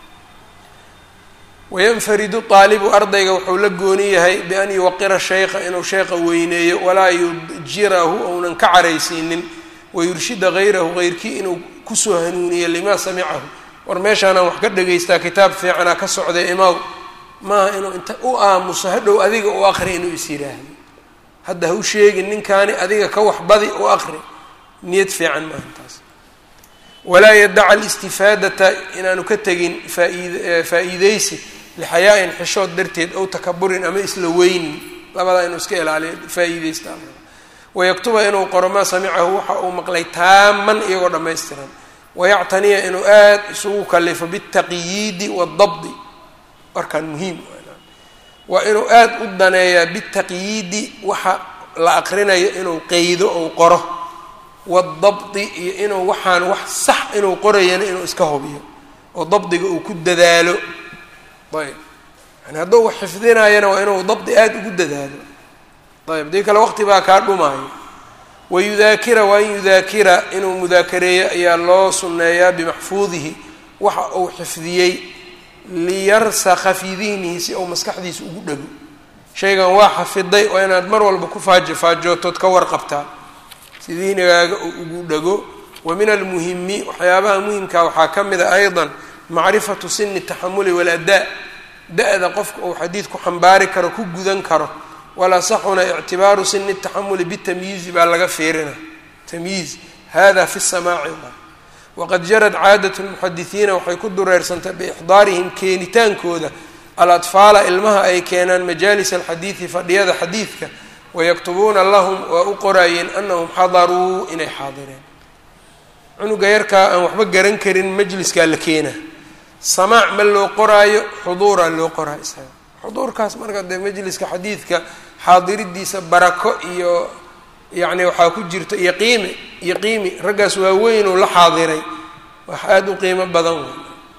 wayanfaridu aalibu ardayga wuxuu la gooni yahay bian yuwaqira shaykha inuu sheekha weyneeyo walaa yudjirahu ounan ka caraysiinin wayurshida hayrahu hayrkii inuu kusoo hanuuniyo limaa samicahu war meeshaanaan wax ka dhagaystaa kitaab fiicanaa ka socday imaw maaha inuu inta u aamuso hadhow adiga u aqri inuu is yidhaahdo hadda ha u sheegin ninkaani adiga ka waxbadi u aqri niyad fiican maaha taas walaa yadaca alistifaadata inaanu ka tegin faaid faa-iideysi lixayaa-in xishood darteed ow takaburin ama isla weynin labadaa inuu iska ilaaliyo faa-iideysta wayaktuba inuu qoro maa samicahu waxa uu maqlay taaman iyagoo dhammaystiran wayactaniya inuu aada isugu kalifo bitaqyiidi waadabdi warkaan muhiim waa inuu aada u daneeyaa bitaqyiidi waxa la aqrinayo inuu qeydo ou qoro waadabdi iyo inuu waxaan wax sax inuu qorayana inuu iska hubiyo oo dabdiga uu ku dadaalo ayb yani hadduu wax xifdinayana waa inuu dabdi aada ugu dadaalo ayb dii kale waqti baa kaa dhumaayo wayudaakira waa in yudaakira inuu mudaakareeyo ayaa loo sunneeyaa bimaxfuudihi waxa uu xifdiyey liyarsakha fii dihnihi si uu maskaxdiisa ugu dhego shaygan waa xafiday waa inaad mar walba ku faajo faajootood ka warqabtaa si dihnigaaga uu ugu dhego wa min almuhimi waxyaabaha muhimkaa waxaa ka mid a aydan macrifatu sini taxamuli waladaa da-da qofka uu xadiid ku xambaari karo ku gudan karo walaa saxuna ictibaaru sini taxamuli bitamyiizi baa laga fiirina tamyiiz hada fi samaaci waqad jarad caadat lmuxadisiina waxay ku dureersantay biixdaarihim keenitaankooda aladfaala ilmaha ay keenaan majaalis alxadiidi fadhiyada xadiidka wayaktubuuna lahum waa u qoraayeen anahum xadaruu inay xaadireen cunuga yarkaa aan waxba garan karin majliskaa la keenaa samaac ma loo qoraayo xuduuraa loo qoraa isaga xuduurkaas marka dee majliska xadiidka xaadiridiisa barako iyo yacni waxaa ku jirta iyo qiimi iyo qiimi raggaas waaweynuu la xaadiray wax aada u qiimo badan wey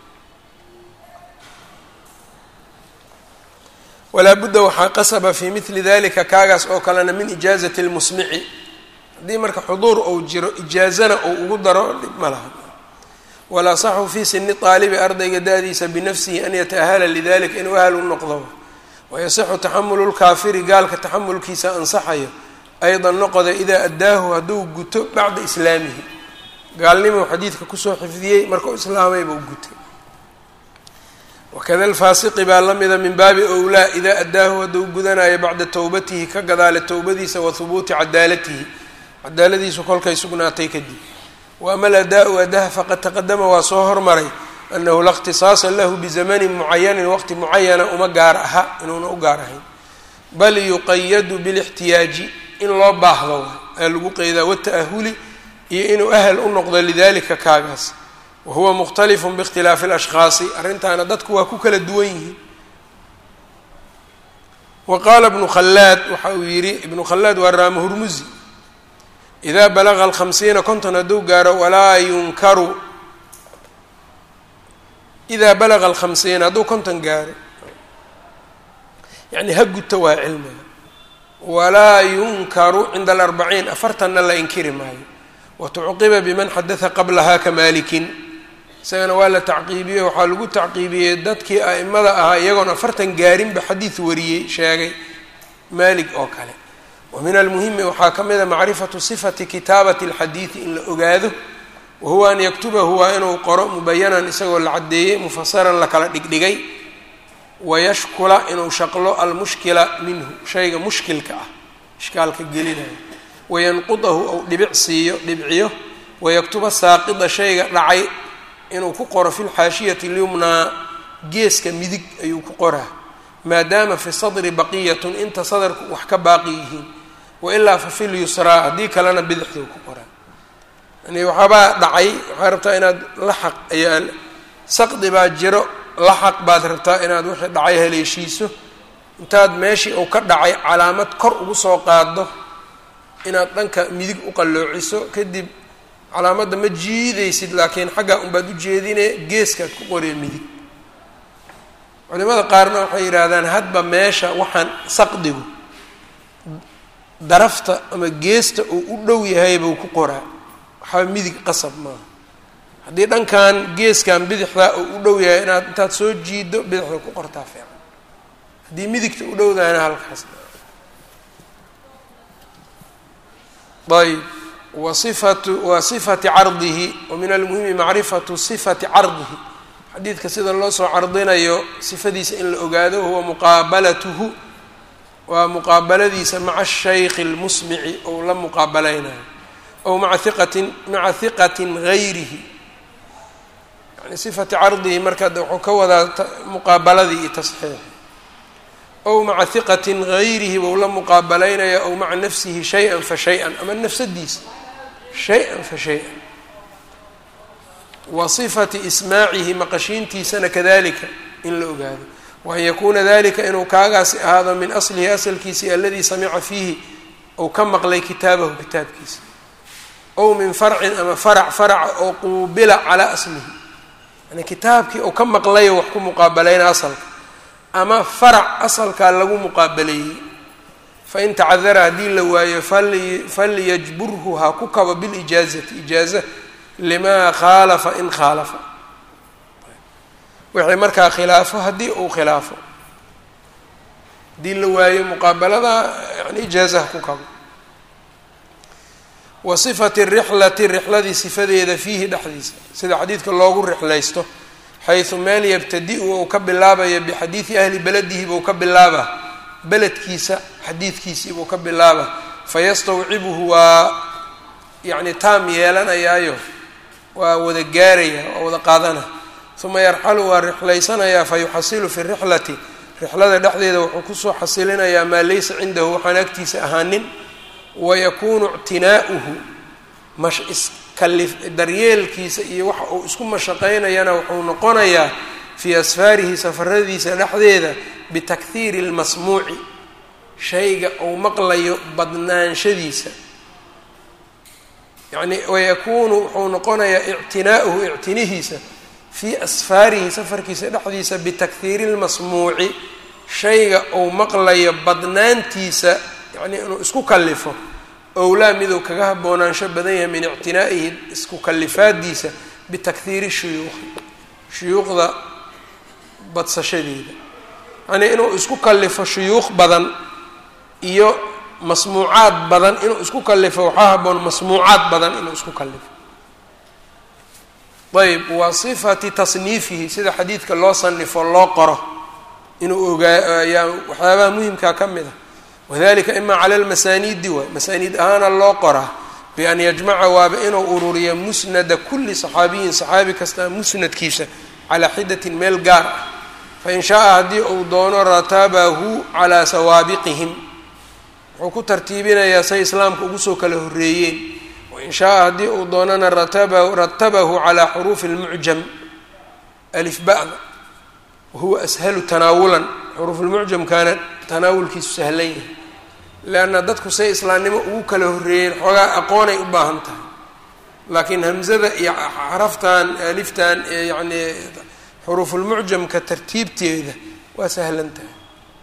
walaa budda waxaa qasaba fii mili dalika kaagaas oo kalena min ijaazati lmusmici haddii marka xuduur ou jiro ijaazana ou ugu daro dhib ma laha walaa saxu fii sini aalibi ardayga da-diisa binafsihi an yata'ahala lidalika inuu ahal u noqdo wayasixu taxamulu lkaafiri gaalka taxamulkiisa ansaxayo aydan noqoda idaa addaahu hadduu guto bacda islaamihi gaalnimuu xadiidka kusoo xifdiyey markau islaamayba u gutay wakada alfaasiqi baa la mida min baabi owlaa idaa addaahu hadduu gudanayo bacda towbatihi ka gadaale towbadiisa wa hubuuti cadaalatihi cadaaladiisu kolkay sugnaatay kadib wa ama aladaau adaha faqad taqadama waa soo hormaray anahu la اkhtisaasa lahu bizamanin mucayanin waqti mucayana uma gaar aha inuuna u gaar ahayn bal yuqayadu bilاxtiyaaji in loo baahdo aa lagu qeydaa wata'ahuli iyo inuu ahal u noqdo lidalika kaagaas wahuwa mukhtalifun biikhtilaafi alashkhaasi arrintaana dadku waa ku kala duwan yihiin wa qaala ibnu khallaad waxa uu yidhi ibnu khallaad waa raama hurmusi idaa balaga alkhamsiina konton hadduu gaaro walaa yunkaru idaa balaga alkhamsiina hadduu konton gaaro yacni ha guto waa cilmiga walaa yunkaru cinda alarbaciin afartanna la inkiri maayo watucqiba biman xadaha qablaha ka maalikin isagana waa la tacqiibiyey waxaa lagu tacqiibiyey dadkii a'imada ahaa iyagoon afartan gaarinba xadiid wariyey sheegay maalig oo kale wa min almuhimi waxaa ka mid a macrifatu sifati kitaabati alxadiidi in la ogaado wahuwa an yaktubahu waa inuu qoro mubayanan isagoo la caddeeyey mufasaran la kala dhigdhigay wayashkula inuu shaqlo almushkila minhu shayga mushkilka ah ishkaalka gelinayo wayanqudahu ou dhibic siiyo dhibciyo wayaktuba saaqida shayga dhacay inuu ku qoro fi lxaashiyati lyumnaa geeska midig ayuu ku qoraa maadaama fi sadri baqiyatun inta sadarku wax ka baaqi yihiin wailaa fa fi lyusraa haddii kalena bidixduu ku qoraa yani waxaabaa dhacay waxaa rabtaa inaad laxaq ayaa saqdi baa jiro laxaq baad rabtaa inaad wixii dhacay haleeshiiso intaad meeshii uu ka dhacay calaamad kor ugu soo qaado inaad dhanka midig u qalloociso kadib calaamadda ma jiidaysid laakiin xaggaa unbaad u jeedine geeskaad ku qoree midig culimada qaarna waxay yidhaahdaan hadba meesha waxaan saqdigu darafta ama geesta uu u dhow yahay buu ku qoraa waxaa midig qasab maaha haddii dhankan geeskan bidixdaa uu u dhow yahay inaad intaad soo jiido bidixda ku qortaa fiican haddii midigta u dhowdahana halkaas ayb wa sifatu wa sifati cardihi wa min almuhimi macrifatu sifati cardihi xadiidka sida loo soo cardinayo sifadiisa in la ogaado huwa muqaabalatuhu waa muqaabaladiisa maca shaykhi اlmusmici ou la muqaabalaynayo ow maa iqatin maca hiqatin gayrihi yani sifati cardihi marka wuxuu ka wadaa muqaabaladii iyo tasxiix ow maca hiqatin gayrihi bou la muqaabalaynaya ow maca nafsihi shay-an fa shay-an ama nafsadiisa shay-an fa shay-an wa sifati ismaacihi maqashiintiisana kadalika in la ogaado waan yakuuna dalika inuu kaagaasi ahaado min aslihi asalkiisii aladii samica fiihi ou ka maqlay kitaabahu kitaabkiisa ow min farcin ama farac faraca oo quubila calaa aslihi yani kitaabkii ou ka maqlayo wax ku muqaabalayna asalka ama farac asalkaa lagu muqaabaleeyey fain tacadara haddii la waayo falyajburhu ha ku kabo bilijaazati ijaaza limaa khaalafa in khaalafa wixii markaa khilaafo haddii uu khilaafo haddii la waayo muqaabalada yani ijaazaha ku kabo wa sifati rixlati rixladii sifadeeda fiihi dhexdiisa sida xadiidka loogu rixlaysto xaysu meel yabtadi-u ou ka bilaabaya bixadiidi ahli beladihi buu ka bilaaba beledkiisa xadiidkiisii buu ka bilaaba fayastawcibuhu waa yacni taam yeelanayaayo waa wada gaaraya waa wada qaadana uma yarxalu waa rixlaysanayaa fa yuxasilu fi rixlati rixlada dhexdeeda wuxuu kusoo xasilinayaa maa laysa cindahu waxaan agtiisa ahaanin wayakuunu ictinaa'uhu mash iskali daryeelkiisa iyo waxa uu isku mashaqaynayana wuxuu noqonayaa fii asfaarihi safaradiisa dhexdeeda bitakhiiri اlmasmuuci shayga uu maqlayo badnaanshadiisa yacni wayakuunu wuxuu noqonayaa ictinaa'uhu ictinihiisa fii asfaarihi safarkiisa dhexdiisa bitakhiiri اlmasmuuci shayga uu maqlayo badnaantiisa yacni inuu isku kalifo owlaa miduu kaga haboonaansho badan yahay min ictinaa'ihi isku kalifaadiisa bitakhiiri shuyuuqi shuyuuqda badsashadeeda yacnii inuu isku kalifo shuyuuq badan iyo masmuucaad badan inuu isku kalifo waxaa haboon masmuucaad badan inuu isku kalifo ayb wa sifati tasniifihi sida xadiidka loo sanifo loo qoro inuu ogaa ayaa waxyaabaha muhimkaa ka mid a wadalika ima cala lmasaaniidi waay masaaniid ahaana loo qoraa bian yajmaca waaba inuu ururiyo musnada kuli saxaabiyin saxaabi kastaa musnadkiisa calaa xidatin meel gaar ah fain shaaa haddii uu doono ratabahu calaa sawaabiqihim wuxuu ku tartiibinayaa say islaamka ugu soo kala horreeyeen wain shaaa haddii uu doonana rataba ratabahu calaa xuruufi اlmucjam alif ba'da wahuwa ashalu tanaawulan xuruufulmucjamkaana tanaawulkiisu sahlan yahay leanna dadku say islaamnimo ugu kala horreeyeen xoogaa aqoonay u baahan tahay laakiin hamzada iyo xaraftan aliftan ee yacnii xuruufulmucjamka tartiibteeda waa sahlan tahay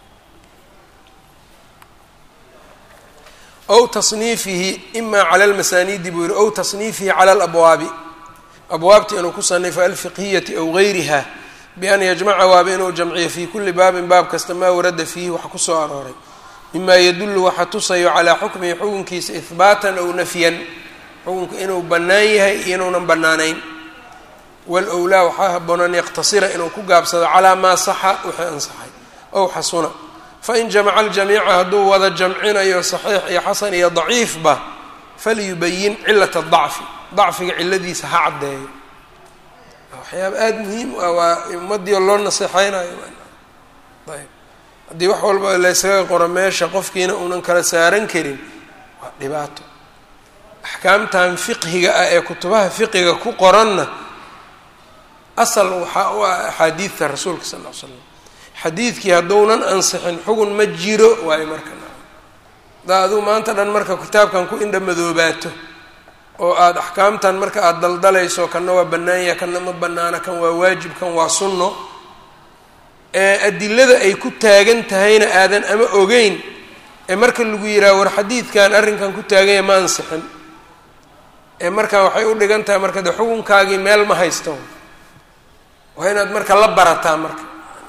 ow tasniifihi ima cala lmasaaniidi buu yihi ow tasniifihi cala alabwaabi abwaabta inuu ku sanifo alfiqhiyati aw gayriha bian yajmaca waaba inuu jamciyo fii kulli baabin baab kasta maa warada fiihi wax kusoo arooray mima yadullu waxa tusayo calaa xukmihi xukunkiisa ihbaatan aw nafyan xukunka inuu bannaan yahay iyo inuunan bannaanayn walowlaa waxaa haboon an yaqtasira inuu ku gaabsado calaa maa saxa wixii ansaxay ow xasuna fain jamaca aljamiica hadduu wada jamcinayo saxiix iyo xasan iyo daciifba falyubayin cilata dacfi dacfiga ciladiisa ha caddeeyo waxyaaba aada muhiim u ah waa ummadii loo naseexeynayo ayb haddii wax walba laysaga qoro meesha qofkiina uunan kala saaran karin waa dhibaato axkaamtan fiqhiga ah ee kutubaha fiqiga ku qoranna asal waxaa u ah axaadiidta rasuulka sal ll ly slam xadiidkii hadduunan ansixin xugun ma jiro waayo marka hadaa aduu maanta dhan marka kitaabkan ku indha madoobaato oo aada axkaamtan marka aada daldalayso kanna waa bannaanya kanna ma bannaana kan waa waajib kan waa sunno ee adilada ay ku taagan tahayna aadan ama ogeyn ee marka lagu yidhaha war xadiidkan arrinkan ku taaganya ma ansixin ee markaa waxay u dhigan tahay marka de xukunkaagii meel ma haysto waa inaad marka la barataa marka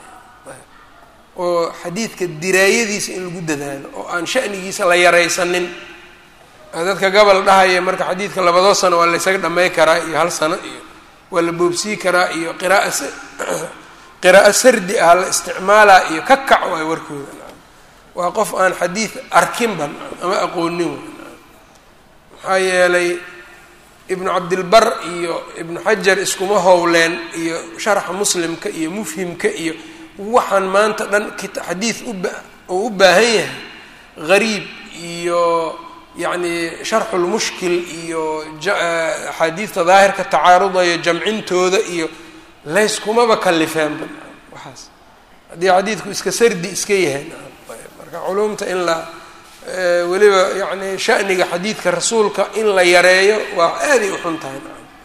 oo xadiidka diraayadiisa in lagu dadaalo oo aan sha'nigiisa la yaraysanin dadka gobol dhahaya marka xadiidka labadoo sano waa laysaga dhamay karaa iyo hal sano iyo waa la boobsii karaa iyo qiraaa qiraa'o sardi ah la isticmaalaa iyo ka kac waay warkooda waa qof aan xadiid arkinba ama aqoonin maxaa yeelay ibnu cabdilbar iyo ibnu xajar iskuma howleen iyo sharxa muslimka iyo mufhimka iyo waxaan maanta dhan xadiid uba oo u baahan yahay gariib iyo yacni sharxulmushkil iyo axaadiidta daahirka tacaarudaya jamcintooda iyo layskumaba kalifeenba waxaas haddii xadiidku iska sardi iska yahay marka culumta in la weliba yani shaniga xadiidka rasuulka in la yareeyo waa aaday uxun tahay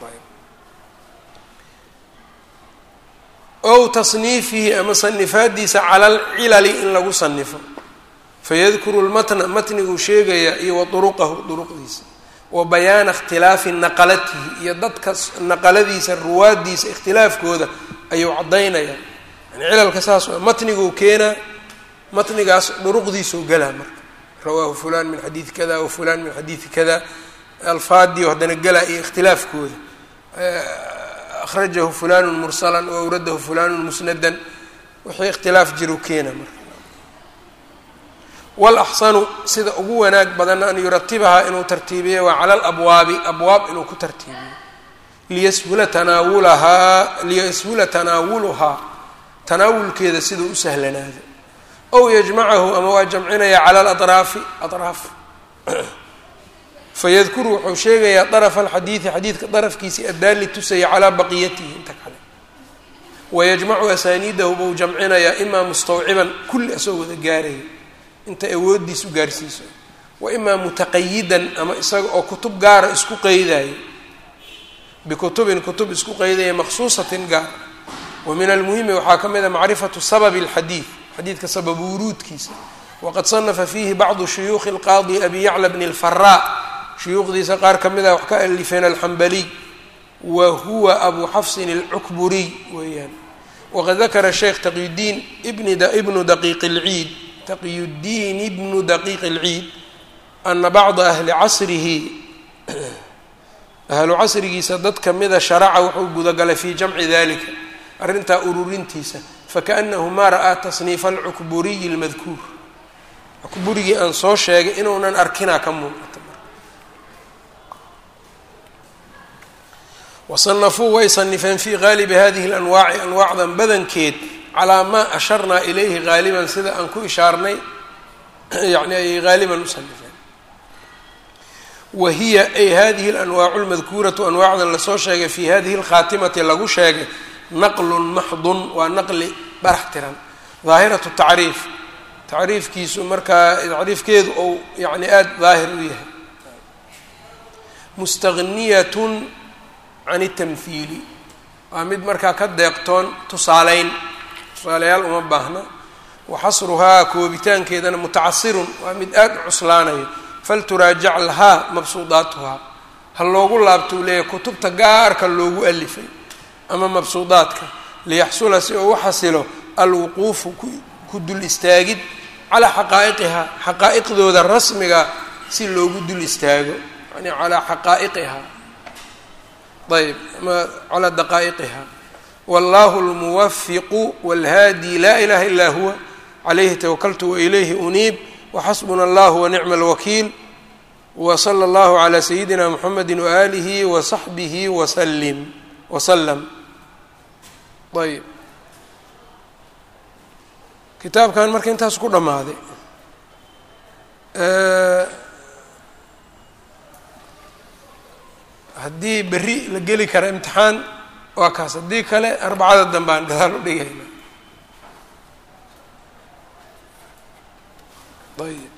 ow tasniifihi ama sanifaadiisa cala alcilali in lagu sanifo fayadkuru lmatna matniguu sheegayaa iyo wa duruqahu duruqdiisa wa bayaana ikhtilaafi naqalatihi iyo dadka naqaladiisa ruwaaddiisa ikhtilaafkooda ayuu caddaynayaa yani cilalka saas matniguu keenaa matnigaas duruqdiisuu galaa marka rawaahu fulan min xadiidi kada wa fulan min xadiidi kada alfaadiyo haddana galaa iyo ikhtilaafkooda akhrajahu fulanu mursalan wa awradahu fulanu musnadan wixii ikhtilaaf jiru keena marka walaxsanu sida ugu wanaag badanna an yuratibahaa inuu tartiibiyo waa cala alabwaabi abwaab inuu ku tartiibiyo liyashula tanaawulahaa liyashula tanaawuluhaa tanaawulkeeda siduu u sahlanaado ow yajmacahu ama waa jamcinaya cala aladraafi adraaf fayadkuru wuxuu sheegayaa darafa alxadiidi xadiidka darafkiisii addaali tusaya calaa baqiyatihi inta kale wayajmacu asaaniidahu buu jamcinayaa imaa mustawciban kulli asagoo wada gaaraya intay awooddiis u gaarsiiso wa imaa mutaqayidan ama isaga oo kutub gaara isku qeydayo bikutubin kutub isku qeydaya maqsuusatin gaar wa min almuhimi waxaa ka mid a macrifatu sababi alxadiid xadiidka sabab wuruudkiisa waqad sanafa fiihi bacdu shuyuukhi alqaadi abi yacla bni alfaraa shuyuukhdiisa qaar ka mid ah wax ka alifeen alxambaliy wa huwa abu xafsin alcukburiy weeyaan waqad dakara sheekh taqiyudiin ibnu daqiiq اlciid taqiyudiin ibnu daqiiq اlciid ana bacda ahli casrihi ahlu casrigiisa dad kamida sharaca wuxuu gudagalay fii jamci dalika arrintaa ururintiisa fakaأnahu ma ra'aa tasniifa alcukburiyi اlmadkuur cukburigii aan soo sheegay inuunan arkinaa ka muuqata wasanafuu way sanifeen fii gaalibi hadihi اlanwaaci anwaacdan badankeed calaa maa asharnaa ilayhi gaaliban sida aan ku ishaarnay yani ayay gaaliban u sanifeen wa hiya ay hadihi اlanwaacu اlmadkuuratu anwaacdan lasoo sheegay fi hadihi اlkhaatimati lagu sheegay naqlun maxdun waa naqli barax tiran daahiratu tacriif tacriifkiisu markaa tacriifkeedu ou yani aada daahir u yahay mustagniyatun can itamhiili waa mid markaa ka deeqtoon tusaaleyn tusaaleyaal uma baahna wa xasruhaa koobitaankeedana mutacasirun waa mid aada u cuslaanayo falturaajac lahaa mabsuudaatuhaa ha loogu laabtou leeyahay kutubta gaarka loogu alifay ama mabsuudaadka liyaxsula si uu u xasilo alwuquufu ku dul istaagid calaa xaqaa'iqihaa xaqaa'iqdooda rasmiga si loogu dul istaago yani calaa xaqaa'iqihaa ayb ama calaa daqaa'iqiha wallahu lmuwafiqu walhaadi laa ilaha ilaa huwa calayhi tawakaltu wailayhi uniib waxasbuna allahu wanicma alwakiil wsala allahu calaa sayidina muxamedi waaalihi wasaxbihi wasalim wasalam ayb kitaabkan marka intaas ku dhammaaday haddii berri la geli kara imtixaan waa kaas haddii kale arbacada dambe aan gadaal u dhigayna ayb